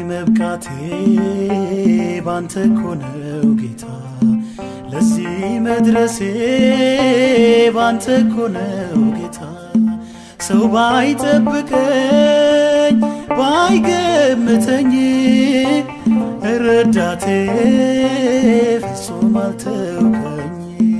መብቃቴ ባንተ እኮ ነው ጌታ፣ ለዚህ መድረሴ ባንተ እኮ ነው ጌታ። ሰው ባይጠብቀኝ ባይገምተኝ ረዳቴ ፍጹም አልተውከኝ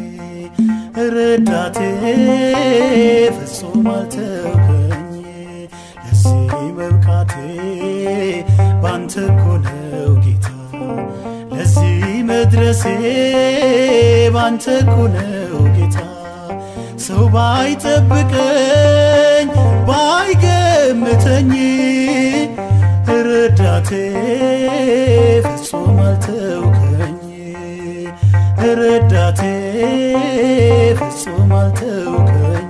ረዳቴ ፍጹም አልተውከኝ ለዚህ መብቃቴ ባንተ እኮ ነው ጌታ ለዚህ መድረሴ ባንተ እኮ ነው ጌታ ሰው ባይጠብቀኝ ባይገምተኝ ረዳቴ ፍጹም አልተውከኝ ረዳቴ ፍጹም አልተውከኝ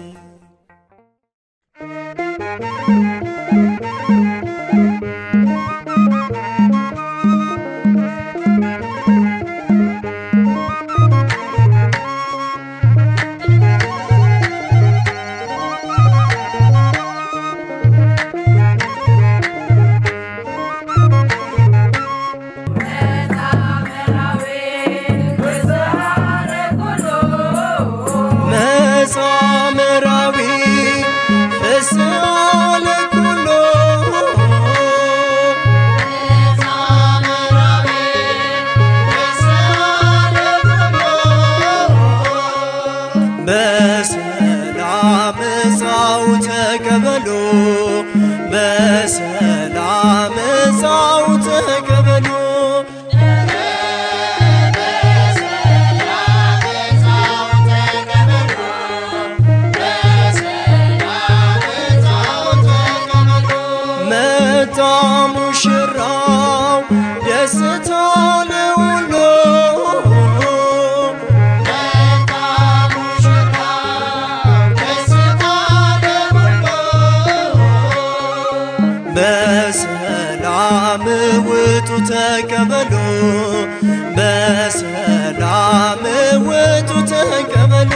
መጻምራዊ ፍስሐ ለኩሎ በሰላም እዛው ተቀበሉ በሰላም እዛው ተቀበሉ መጣ ሙሽራው ደስታ ለሁሉ በሰላም ውጡ ተቀበሉ በሰላም ውጡ ተቀበሉ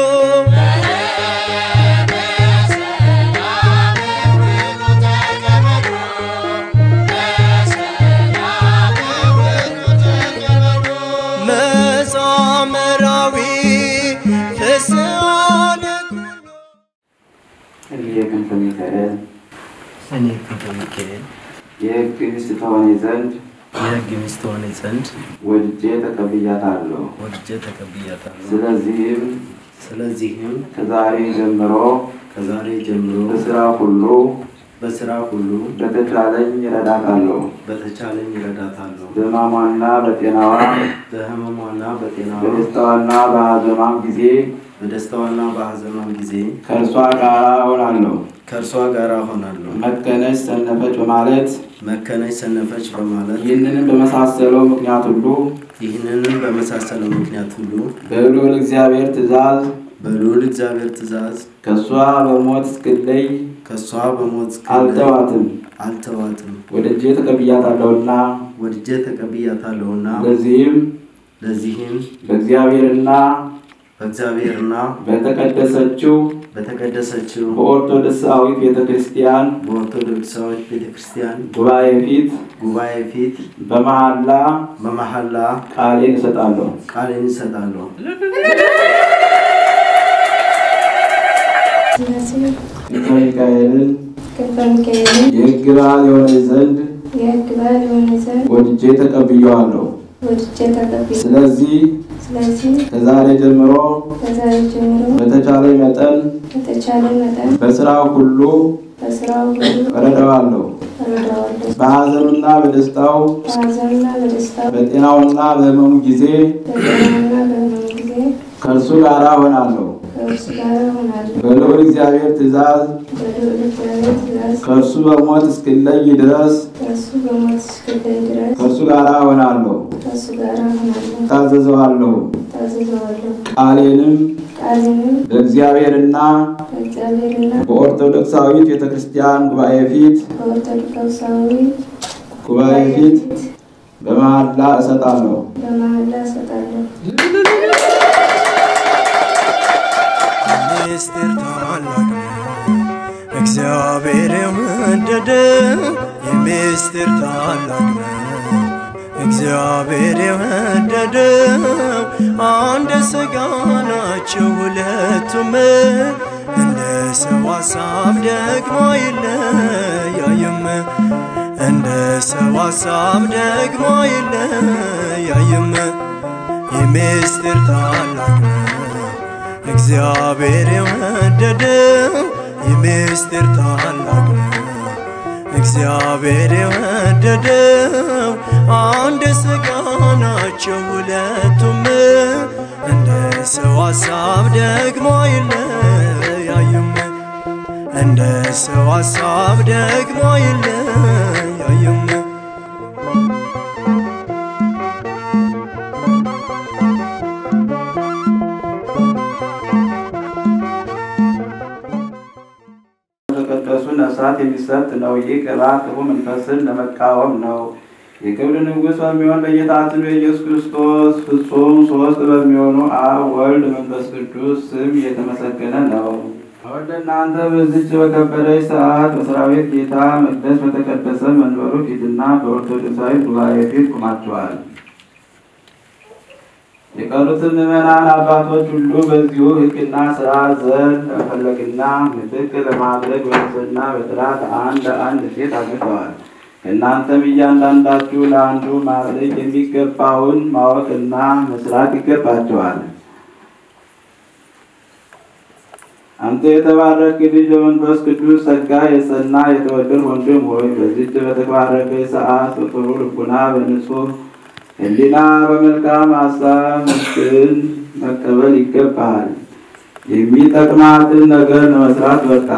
መጻምራዊ ፍስሐ ለኩሉ እኔ ክንፈ ሚካኤል እኔ ክንፈ ሚካኤል የሕግ ሚስት ትሆኚ ዘንድ የሕግ ሚስት ሆኔ ዘንድ ወድጄ ተቀብያታለሁ። ወድጄ ተቀብያታለሁ። ስለዚህም ስለዚህም ከዛሬ ጀምሮ ከዛሬ ጀምሮ በስራ ሁሉ በስራ ሁሉ በተቻለኝ እረዳታለሁ። በተቻለኝ ይረዳታለሁ። በሕማሟና በጤናዋ በሕመሟና በጤናዋ በደስታዋና በሐዘኗም ጊዜ በደስታዋና በሐዘኗም ጊዜ ከእርሷ ጋር እሆናለሁ። ከእርሷ ጋር ሆናለሁ። መከነች ሰነፈች በማለት መከነች ሰነፈች በማለት ይህንንም በመሳሰለው ምክንያት ሁሉ ይህንንም በመሳሰለው ምክንያት ሁሉ በልዑል እግዚአብሔር ትእዛዝ በልዑል እግዚአብሔር ትእዛዝ ከእሷ በሞት እስክለይ ከእሷ በሞት እስክለይ አልተዋትም። አልተዋትም። ወድጄ ተቀብያታለሁና ወድጄ ተቀብያታለሁና ለዚህም ለዚህም በእግዚአብሔርና በእግዚአብሔርና በተቀደሰችው በተቀደሰችው በኦርቶዶክሳዊት ቤተ ክርስቲያን በኦርቶዶክሳዊት ቤተ ክርስቲያን ጉባኤ ፊት ጉባኤ ፊት በመሐላ በመሐላ ቃሌን እሰጣለሁ። ቃሌን እሰጣለሁ። ስለዚህ ክንፈ ሚካኤልን ክንፈ ሚካኤልን የሕግ በዓል የሆነ ዘንድ የሕግ በዓል የሆነ ዘንድ ወድጄ ተቀብየዋለሁ። ወድጄ ተቀብዬ ስለዚህ ስለዚህ ከዛሬ ጀምሮ ከዛሬ ጀምሮ በተቻለ መጠን በተቻለ መጠን በስራው ሁሉ በስራው ሁሉ እረዳዋለሁ። እረዳዋለሁ። በሐዘኑና በደስታው በሐዘንና በደስታው በጤናውና በሕመሙ ጊዜ በጤናውና በሕመሙ ጊዜ ከእርሱ ጋር እሆናለሁ። ከእርሱ ጋር እሆናለሁ። በልዑል እግዚአብሔር ትእዛዝ በልዑል እግዚአብሔር ትእዛዝ ከእርሱ በሞት እስክለይ ድረስ ከእርሱ በሞት እስክለይ ድረስ ከእርሱ ጋር እሆናለሁ፣ ከእርሱ ጋር እሆናለሁ። ታዘዘዋለሁ። ታዘዘዋለሁ። ቃሌንም ቃልንም በእግዚአብሔርና በእግዚአብሔርና በኦርቶዶክሳዊት ቤተ ክርስቲያን ጉባኤ ፊት በኦርቶዶክሳዊ ጉባኤ ፊት በመሐላ እሰጣለሁ። በመሐላ እሰጣለሁ። ምስጢር ታላቅ ነው፣ እግዚአብሔር የወደደ የምስጢር ታላቅ ነው እግዚአብሔር የወደደው አንድ ሥጋ ናቸው ሁለቱም እንደ ሰው ሐሳብ ደግሞ አይለያይም እንደ ሰው ሐሳብ ደግሞ አይለያይም የምስጢር ታላቅ ነው እግዚአብሔር የወደደው የምስጢር ታላቅ ነው እግዚአብሔር የወደደው አንድ ሥጋ ናቸው ሁለቱም እንደ ሰው ሐሳብ ደግሞ አይለያይም እንደ ሰው ሐሳብ ደግሞ አይለያይም ለተቀደሱ ነፍሳት የሚሰጥ ነው። ይህ ቅባት ክፉ መንፈስን ለመቃወም ነው። የክብር ንጉሥ በሚሆን በጌታችን በኢየሱስ ክርስቶስ ፍጹም ሦስት በሚሆኑ አብ፣ ወልድ፣ መንፈስ ቅዱስ ስም የተመሰገነ ነው። ወደ እናንተ በዚች በከበረች ሰዓት በሰራዊት ጌታ መቅደስ በተቀደሰ መንበሩ ፊትና በኦርቶዶክሳዊ ጉባኤ ፊት ቆማችኋል። የቀሩትን ምዕመናን አባቶች ሁሉ በዚሁ ሕግና ሥርዓት ዘንድ ለመፈለግና ምትክ ለማድረግ በንጽሕና በጥራት አንድ አንድ ሴት አግብተዋል። እናንተም እያንዳንዳችሁ ለአንዱ ማድረግ የሚገባውን ማወቅና መስራት ይገባቸዋል። አንተ የተባረክ ልጅ በመንፈስ ቅዱስ ጸጋ የጸና የተወደድ ወንድም ሆይ በዚች በተባረከ ሰዓት በጥሩ ልቡና በንጹህ ሕሊና በመልካም ሀሳብ ምስክርን መቀበል ይገባሃል። የሚጠቅማትን ነገር ለመስራት በቃ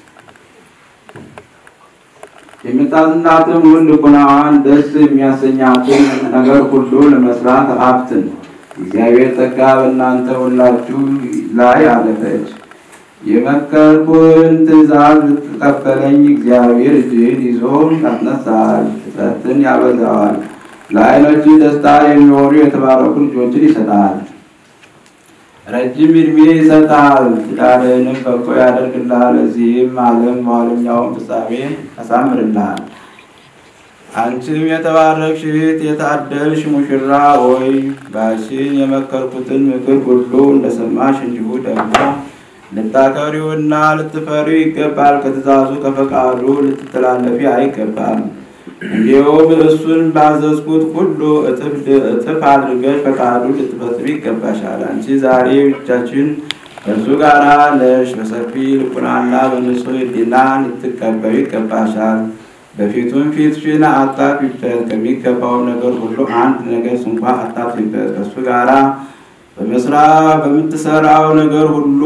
የምታዝናትን ሁሉ ልቡናዋን ደስ የሚያሰኛትን ነገር ሁሉ ለመስራት አፍትን። እግዚአብሔር ጸጋ በእናንተ ሁላችሁ ላይ አለፈች። የመከርኩህን ትእዛዝ ልትቀበለኝ እግዚአብሔር እጅህን ይዞ ያስነሳል፣ ፍጥረትን ያበዛዋል፣ ለዓይኖች ደስታ የሚሆኑ የተባረኩ ልጆችን ይሰጣል። ረጅም ዕድሜ ይሰጣል፣ ትዳርህንም በጎ ያደርግልሃል። ለዚህም ዓለም በኋለኛውን ፍጻሜ ያሳምርልሃል። አንቺም የተባረክሽ እህት የታደልሽ ሙሽራ ሆይ ባልሽን የመከርኩትን ምክር ሁሉ እንደሰማሽ እንዲሁ ደግሞ ልታከብሪውና ልትፈሪው ይገባል። ከትእዛዙ ከፈቃዱ ልትተላለፊ አይገባም። እንዲሁም እሱን ባዘዝኩት ሁሉ እጥፍ እጥፍ አድርገሽ ፈቃዱን ልትፈጽሚ ይገባሻል። አንቺ ዛሬ ብቻችን ከእርሱ ጋር ነሽ። በሰፊ ልቡናና በንጹሕ ሕሊና ልትቀበዩ ይገባሻል። በፊቱም ፊትሽን አታፊበት። ከሚገባው ነገር ሁሉ አንድ ነገር እንኳ አታፊበት። ከእሱ ጋራ በመስራ በምትሰራው ነገር ሁሉ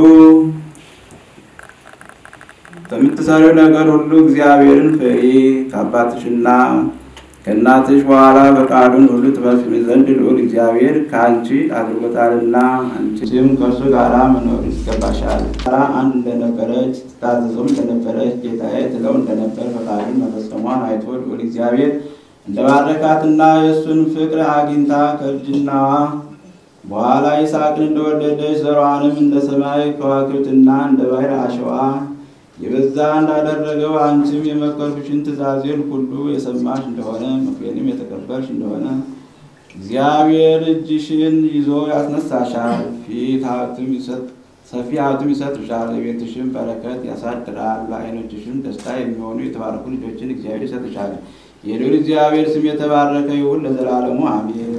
በምትሰሪው ነገር ሁሉ እግዚአብሔርን ፍሪ። ከአባትሽና ከእናትሽ በኋላ ፈቃዱን ሁሉ ትፈጽሚ ዘንድ ልዑል እግዚአብሔር ከአንቺ አድርጎታልና አንቺም ከእርሱ ጋር መኖር ይገባሻል። ጋራ አንድ እንደነበረች ትታዘዘውም እንደነበረች ጌታዬ ትለው እንደነበር ፈቃዱን መፈጸሟን አይቶ ልዑል እግዚአብሔር እንደባረካትና የእሱን ፍቅር አግኝታ ከእርጅናዋ በኋላ ይስሐቅን እንደወለደች ዘሯንም እንደ ሰማይ ከዋክብትና እንደ ባሕር አሸዋ የበዛ እንዳደረገው አንቺም የመከርኩሽን ትእዛዜን ሁሉ የሰማሽ እንደሆነ ምክሬንም የተቀበልሽ እንደሆነ እግዚአብሔር እጅሽን ይዞ ያስነሳሻል። ፊት ሀብትም ይሰጥ ሰፊ ሀብትም ይሰጥሻል። የቤትሽም በረከት ያሳድራል። ለዓይኖችሽም ደስታ የሚሆኑ የተባረኩ ልጆችን እግዚአብሔር ይሰጥሻል። የልዑል እግዚአብሔር ስም የተባረከ ይሁን ለዘላለሙ አሜን።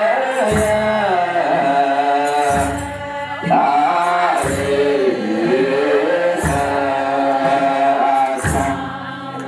Yeah.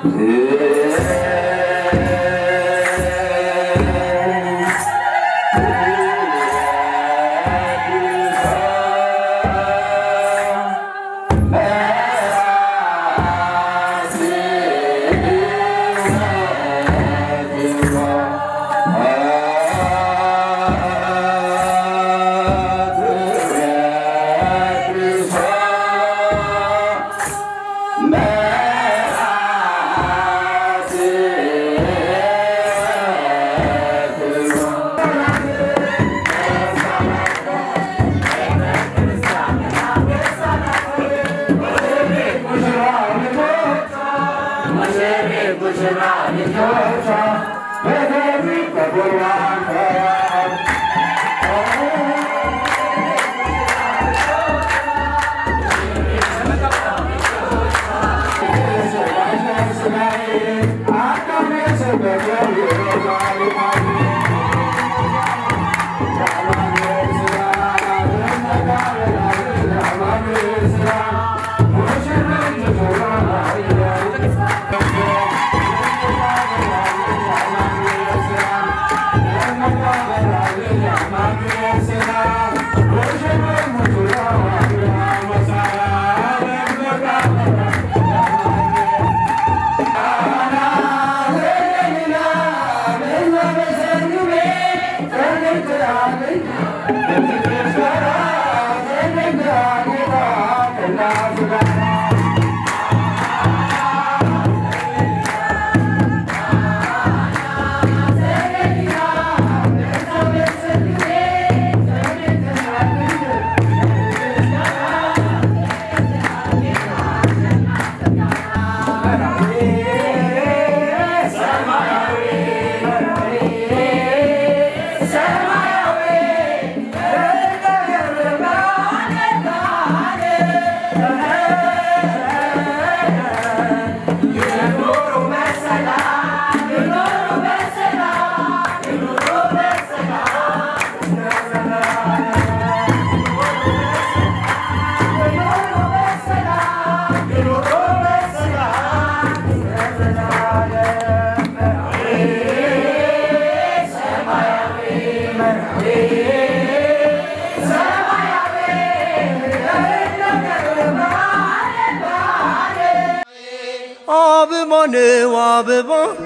አበባ ነው አበባ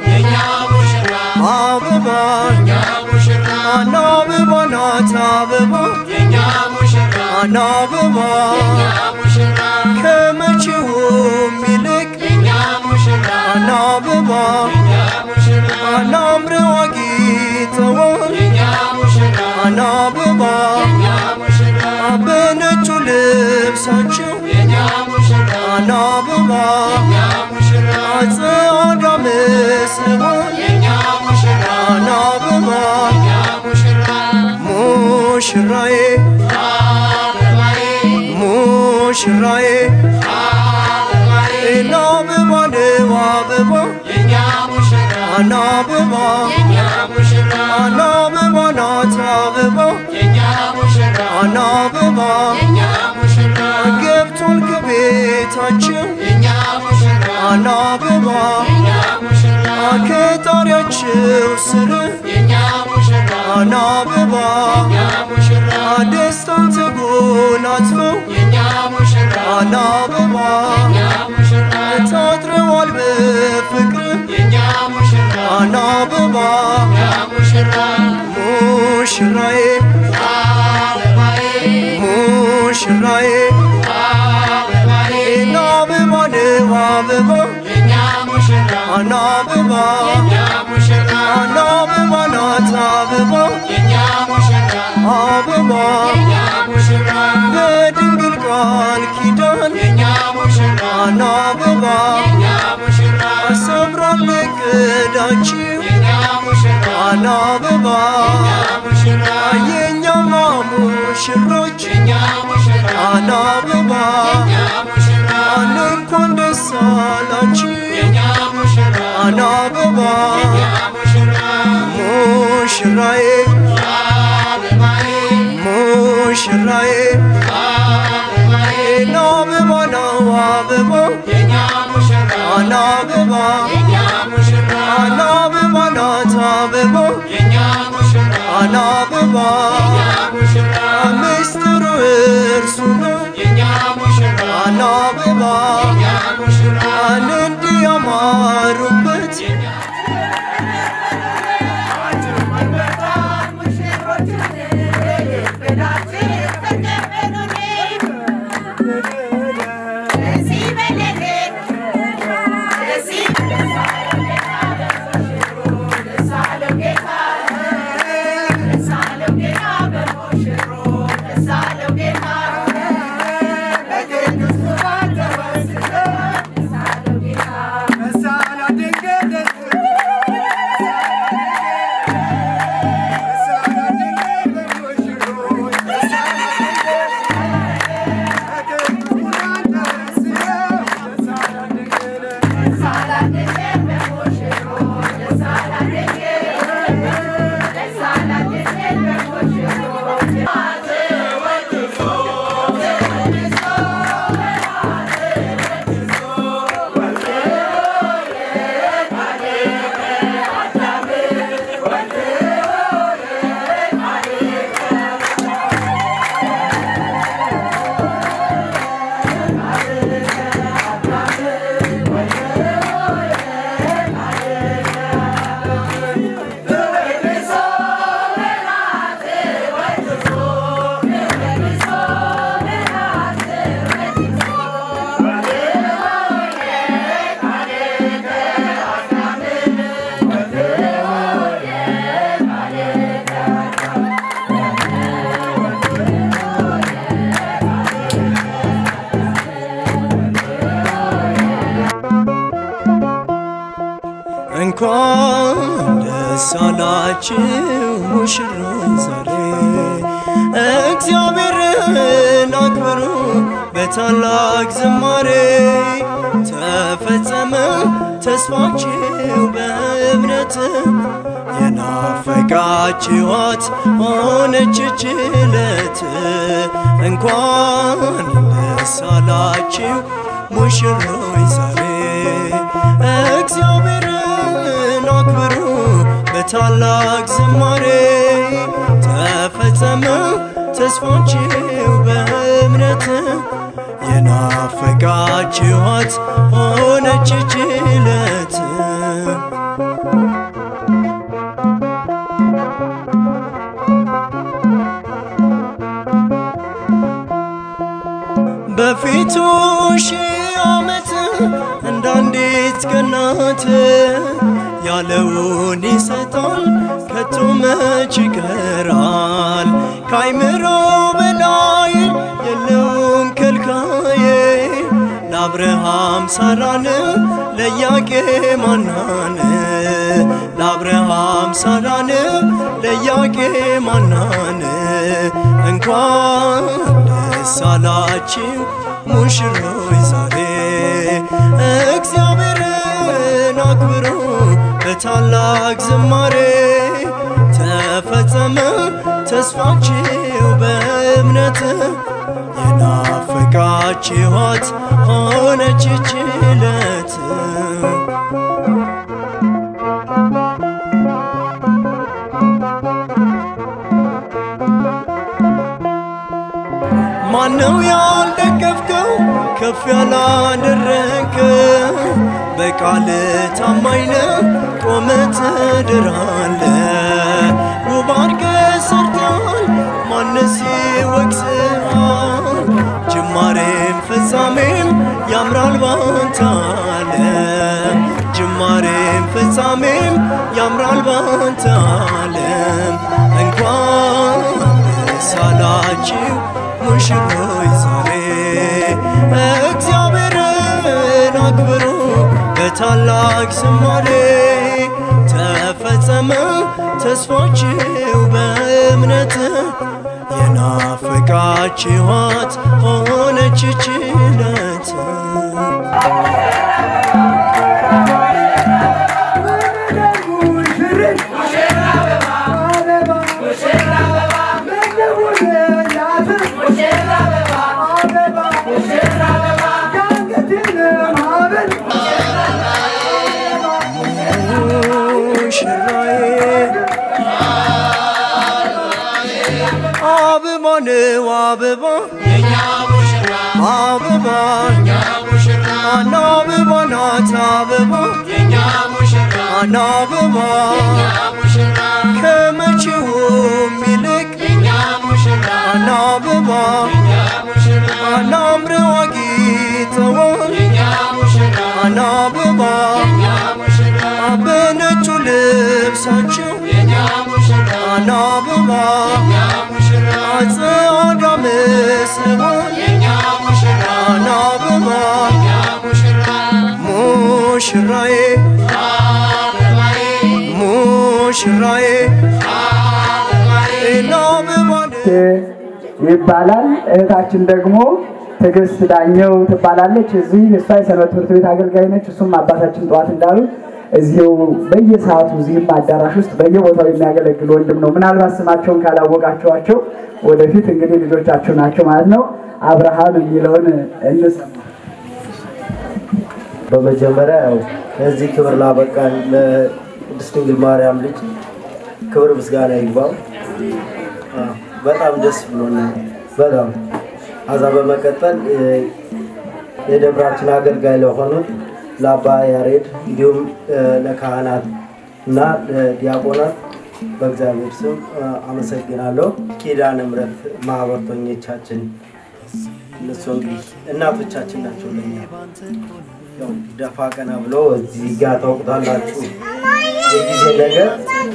አበባ አና አበባ ናት አበባ አና አበባ ከመቼውም ይልቅ አና አበባ አና አምረው አጊጠዋል አና አበባ በነጩ ልብሳቸው አና አበባ ጸጋ መስለዋል አና አበባ ሙሽራዬ ሙሽራዬ እና አበባ ነው አበባ አና አበባ አና አበባ ናት አበባ አና አበባ ገብቷል ከቤታቸው አና አበባ ከጣሪያቸው ስር አና አበባ ደስታን ተጎናጽፈው አና አበባ ታጥረዋል በፍቅር አና አበባ ሙሽራዬ ሙሽራዬ እና አበባ ነው አበባ አና አበባ አና አበባ ናት አበባ አበባ በድንግል ቃል ኪዳን አና አበባ አሰምራል እቅዳችሁ አና አበባ የእኛማ ሙሽሮች አና አበባ አነ እንኳን ደስ አላችሁ አና አበባ ሙሽራዬ ሙሽራዬ እና አበባ ነው አበባ አና አበባ አና አበባ ናት አበባ አና አበባ ምስጢሩ እርሱ ነው አና አበባ አን እንዲህ ያማሩበት እንኳን ደስ አላችሁ ሙሽሮች ዛሬ እግዚአብሔርን አክብሩ በታላቅ ዝማሬ ተፈጸመ ተስፋችሁ በእምነት የናፈቃችኋት ሆነች ችለት እንኳን ደስ አላችሁ ሙሽሮች ዛሬ እግዚአብሔርን አክብሩ በታላቅ ዝማሬ ተፈጸመ ተስፋችሁ በእምነት የናፈቃችኋት ሆነች ችለት በፊቱ ሺህ ዓመት እንዳንዲት ቀናት ያለውን ይሰጣል ከቶ መች ይቀራል ከአይምሮ በላይ የለውም ከልካዬ ለአብርሃም ሳራን ለኢያቄም ሐናን ለአብርሃም ሳራን ለኢያቄም ሐናን እንኳን ደስ አላችሁ ሙሽሮች ዛሬ እግዚአብሔርን አክብሩ በታላቅ ዝማሬ ተፈጸመ ተስፋችሁ በእምነት የናፈቃችኋት ሆነች ችለት ማነው ያልደገፍከው ከፍ ያላደረግከው በቃል ታማኝ ነህ ቆመ ትድራለ ውብ አድርገህ ሰርተሃል ማነስ ይወቅስሃል ጅማሬም ፍጻሜም ያምራል ባንተ ዓለም ጅማሬም ፍጻሜም ያምራል ባንተ ዓለም እንኳን ደስ አላችሁ ሙሽሮች ዛሬ እግዚአብሔርን አክብሩ በታላቅ ዝማሬ ተፈጸመ ተስፋችሁ በእምነት የናፈቃችኋት ሆነች ችለት ሙሽራ ነው አበባ አበባ አና አበባ ናት አበባ አና አበባ ከመቼውም ይልቅ አና አበባ አና አምረው አጊጠዋል አና አበባ በነጩ ልብሳቸው አና አበባ አጸዳ መስለዋል አና አበባ ሙሽራዬ ሙሽራዬ እና አበባ ይባላል። እህታችን ደግሞ ትዕግስት ዳኘው ትባላለች። እዚህ እሷ የሰንበት ትምህርት ቤት አገልጋይ ነች። እሱም አባታችን ጠዋት እንዳሉት እዚሁ በየሰዓቱ እዚህም አዳራሽ ውስጥ በየቦታው የሚያገለግል ወንድም ነው። ምናልባት ስማቸውን ካላወቃቸዋቸው ወደፊት እንግዲህ ልጆቻችሁ ናቸው ማለት ነው። አብርሃም የሚለውን እንሰማ። በመጀመሪያ ያው ለዚህ ክብር ላበቃን ለቅድስት ድንግል ማርያም ልጅ ክብር ምስጋና ይግባው። አዎ፣ በጣም ደስ ብሎናል። በጣም አዛ በመቀጠል እ፣ የደብራችን አገልጋይ ለሆኑት ለአባ ያሬድ እንዲሁም እ፣ ለካህናት እና ለዲያቆናት በእግዚአብሔር ስም እ፣ አመሰግናለሁ። ኪዳነ ምሕረት ማህበርተኞቻችን እነሱ እንግዲህ እናቶቻችን ናቸው ለኛ ያው ደፋ ቀና ብሎ እዚህ ጋር ታውቁታላችሁ የጊዜ ነገር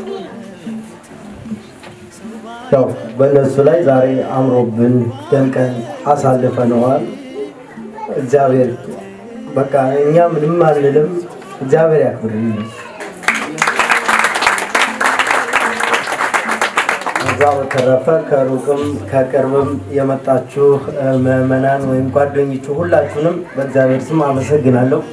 ያው በእነሱ ላይ ዛሬ አምሮብን ደምቀን አሳልፈነዋል። እግዚአብሔር በቃ እኛ ምንም አንልም። እግዚአብሔር ያክብርልን። ከዛ በተረፈ ከሩቅም ከቅርብም የመጣችሁ እ፣ ምዕመናን ወይም ጓደኞቹ ሁላችሁንም በእግዚአብሔር ስም አመሰግናለሁ።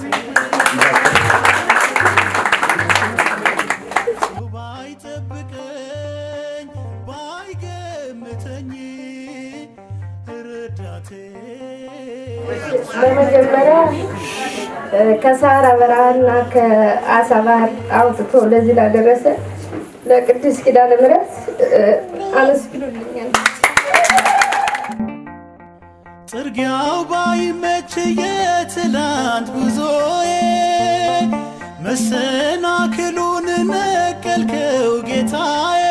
ባይጠብቀኝ ባይገምተኝ ረዳቴ በመጀመሪያ እ፣ ከሳራ በረሃና ከአሳ ባህር አውጥቶ ለዚህ ላደረሰ ለቅዱስ ኪዳነ ምሕረት እ፣ አመስግኑልኛል። ጥርጊያው ባይመች የትላንት ጉዞዬ መሰናክሉን ነቀልከው ጌታዬ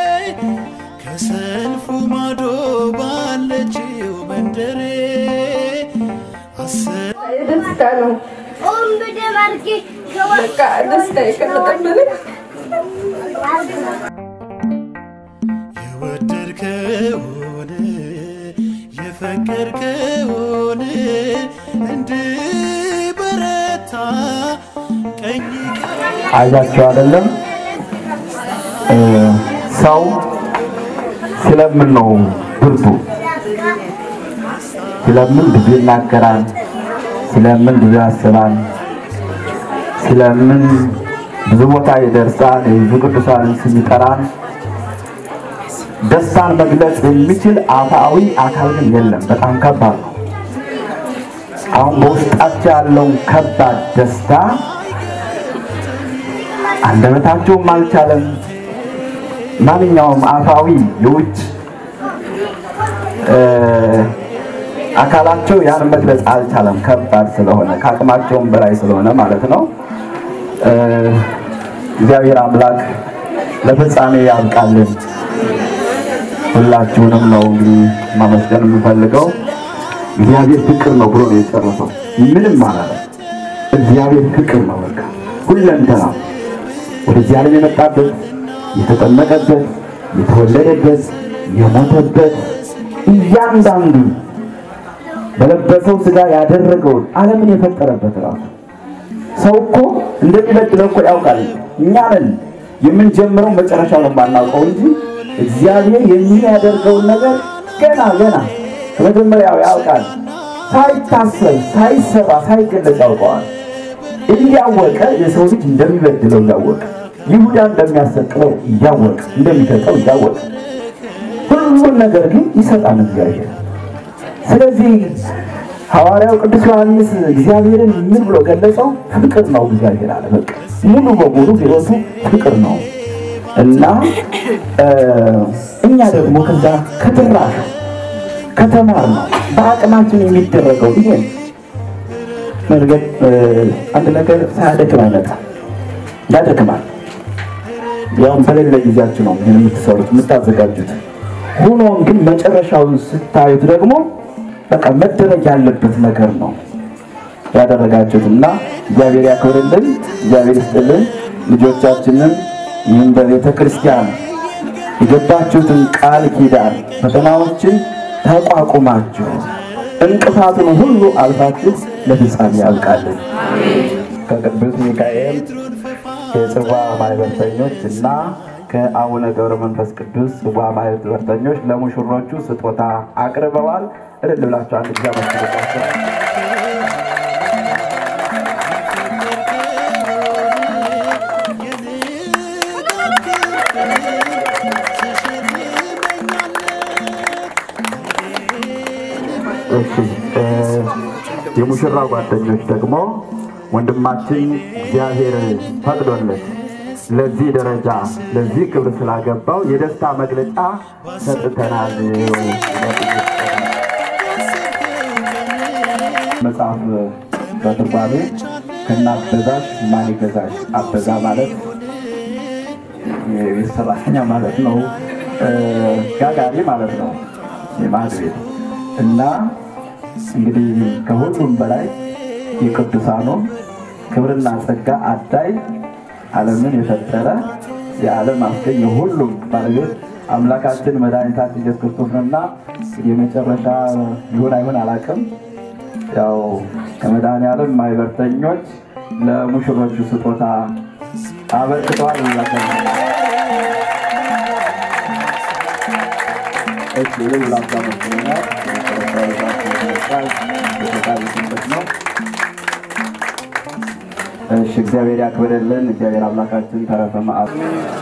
ከሰልፉ ማዶ ባለችው መንደሬ አሰ ደስታ ነው። በቃ ደስታ የቀለጠብን የወደድከውን የፈቀድከውን እንድበረታ ቀኝ አይዟቸው አይደለም እ፣ ሰው ሲለምን ነው ብርቱ። ሲለምን ብዙ ይናገራል፣ ሲለምን ብዙ ያስባል፣ ሲለምን ብዙ ቦታ ይደርሳል፣ የብዙ ቅዱሳንን ስም ይጠራል። ደስታን መግለጽ የሚችል አፋዊ አካል ግን የለም። በጣም ከባድ ነው። አሁን በውስጣቸው ያለውን ከባድ ደስታ አንደበታቸውም አልቻለም። ማንኛውም አፋዊ የውጭ እ፣ አካላቸው ያን መግለጽ አልቻለም። ከባድ ስለሆነ ከአቅማቸውም በላይ ስለሆነ ማለት ነው። እ፣ እግዚአብሔር አምላክ ለፍጻሜ ያብቃልን። ሁላችሁንም ነው እንግዲህ ማመስገን የምፈልገው። እግዚአብሔር ፍቅር ነው ብሎ ነው የጨረሰው። ምንም ማለት እግዚአብሔር ፍቅር ነው። በቃ ሁለንተና ወደዚህ ዓለም የመጣበት የተጠመቀበት፣ የተወለደበት፣ የሞተበት እያንዳንዱ በለበሰው ስጋ ያደረገውን ዓለምን የፈጠረበት ራሱ ሰው እኮ እንደሚበድለው እኮ ያውቃል። እኛ ነን የምንጀምረው መጨረሻው ነው የማናውቀው እንጂ እግዚአብሔር የሚያደርገውን ነገር ገና ገና ከመጀመሪያው ያውቃል። ሳይታሰብ ሳይሰራ ሳይገለጽ ያውቀዋል። እያወቀ የሰው ልጅ እንደሚበድለው እያወቀ ይሁዳ እንደሚያሰቅለው እያወቀ እንደሚሰጠው እያወቀ ሁሉን ነገር ግን ይሰጣል እግዚአብሔር። ስለዚህ ሐዋርያው ቅዱስ ዮሐንስ እግዚአብሔርን ምን ብሎ ገለጸው? ፍቅር ነው እግዚአብሔር አለ። በቃ ሙሉ በሙሉ ሕይወቱ ፍቅር ነው። እና እ፣ እኛ ደግሞ ከዛ ከትራሽ ከተማር ነው በአቅማችን የሚደረገው ይሄ ነው። መርገጥ እ፣ አንድ ነገር ሳያደክም አይመጣም፣ ያደክማል። ያውም በሌለ ጊዜያችሁ ነው ይህን የምትሰሩት የምታዘጋጁት። ሆኖም ግን መጨረሻውን ስታዩት ደግሞ በቃ መደረግ ያለበት ነገር ነው ያደረጋችሁት እና እግዚአብሔር ያክብርልን፣ እግዚአብሔር ይስጥልን። ልጆቻችንን ይህም በቤተ ክርስቲያን የገባችሁትን ቃል ኪዳን ፈተናዎችን ተቋቁማችሁ እንቅፋቱን ሁሉ አልፋችሁ ለፍጻሜ ያብቃልን። ከቅዱስ ሚካኤል የጽዋ ማህበርተኞች እና ከአቡነ ገብረ መንፈስ ቅዱስ ጽዋ ማህበርተኞች ለሙሽሮቹ ስጦታ አቅርበዋል። እልል ብላችሁ አንድ ጊዜ አመስግኑላቸው። እሺ እ፣ የሙሽራ ጓደኞች ደግሞ ወንድማችን እግዚአብሔር ፈቅዶለት ለዚህ ደረጃ ለዚህ ክብር ስላገባው የደስታ መግለጫ ሰጥተናል። መጽሐፍ በትርጓሜ ከእናት በዛሽ ማን ይገዛሽ? አበዛ ማለት የቤት ሰራተኛ ማለት ነው። እ፣ ጋጋሪ ማለት ነው። የማዕድ ቤት እና እንግዲህ ከሁሉም በላይ የቅዱሳኑ ክብርና ጸጋ አዳይ ዓለምን የፈጠረ የዓለም አስገኝ የሁሉም ባለቤት አምላካችን መድኃኒታችን ኢየሱስ ክርስቶስ ነውና የመጨረሻ ይሁን አይሁን አላውቅም። ያው ከመድኃኔዓለም ማህበርተኞች ለሙሽሮቹ ስጦታ አበርክተዋል። ላቸው እሺ ይህ ላታ መስሎኛል። ነው። እሺ እግዚአብሔር ያክብርልን። እግዚአብሔር አምላካችን ተረፈ መዓት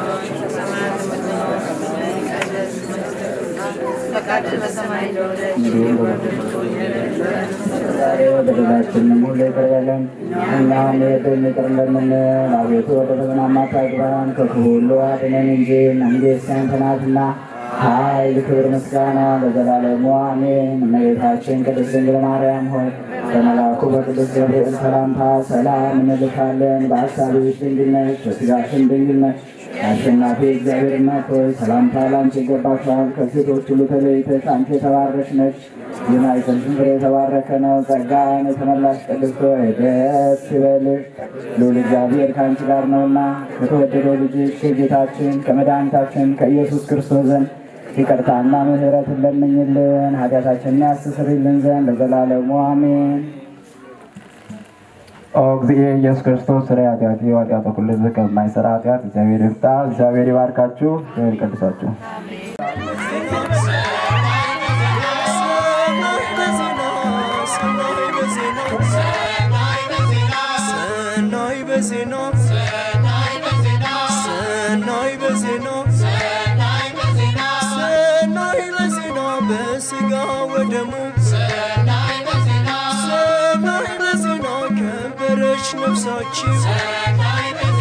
በደላችንን ሁሉ ይቅር በለን እኛም የበደሉንን ይቅር እንደምንል። አቤቱ ወደ ፈተና አታግባን ከክፉ ሁሉ አድነን እንጂ መንግሥት ያንተ ናትና ኃይል፣ ክብር፣ ምስጋና ለዘላለሙ አሜን። እመቤታችን ቅድስት ድንግል ማርያም ሆይ በመልአኩ በቅዱስ ገብርኤል ሰላምታ ሰላም እንልካለን። በሐሳብሽ ድንግል ነሽ፣ በሥጋሽም ድንግል ነሽ። አሸናፊ እግዚአብሔር እናት ሆይ ሰላምታ ላንቺ ይገባሻል። ከሴቶች ሁሉ ተለይተሽ አንቺ የተባረክሽ ነሽ። የማኅፀንሽ ፍሬ የተባረከ ነው። ጸጋን የተመላሽ ቅድስት ሆይ ደስ ይበልሽ፣ ልዑል እግዚአብሔር ከአንቺ ጋር ነውና ከተወደደው ልጅሽ ከጌታችን ከመድኃኒታችን ከኢየሱስ ክርስቶስ ዘንድ ይቅርታና ምሕረትን ለምኝልን ኃጢአታችንን ያስተሰርይልን ዘንድ ለዘላለሙ አሜን። ኦ እግዚእ ኢየሱስ ክርስቶስ ስለ ኃጢአት ኃጢአተ ኩሉ ሕዝብ ከማይሰራ ኃጢአት እግዚአብሔር ይፍታ። እግዚአብሔር ይባርካችሁ፣ እግዚአብሔር ይቀድሳችሁ። ሰናይ በዜና ሰናይ በዜና ሰናይ በዜና በስጋ ወደሙ ሰናይ በዜና ከበረች ነፍሳችን